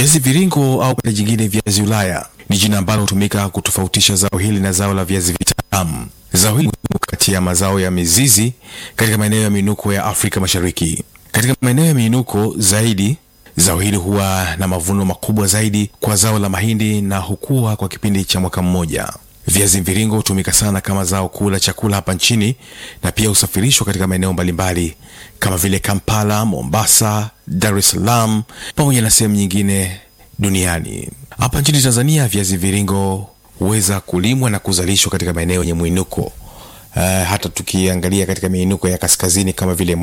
Viazi viringo au kwa jingine viazi Ulaya ni jina ambalo hutumika kutofautisha zao hili na zao la viazi vitamu. Zao hili muhimu kati ya mazao ya mizizi katika maeneo ya miinuko ya Afrika Mashariki. Katika maeneo ya miinuko zaidi, zao hili huwa na mavuno makubwa zaidi kwa zao la mahindi na hukua kwa kipindi cha mwaka mmoja. Viazi mviringo hutumika sana kama zao kuu la chakula hapa nchini na pia husafirishwa katika maeneo mbalimbali kama vile Kampala, Mombasa, Dar es Salaam pamoja na sehemu nyingine duniani. Hapa nchini Tanzania, viazi viringo huweza kulimwa na kuzalishwa katika maeneo yenye mwinuko. Uh, hata tukiangalia katika miinuko ya kaskazini kama vile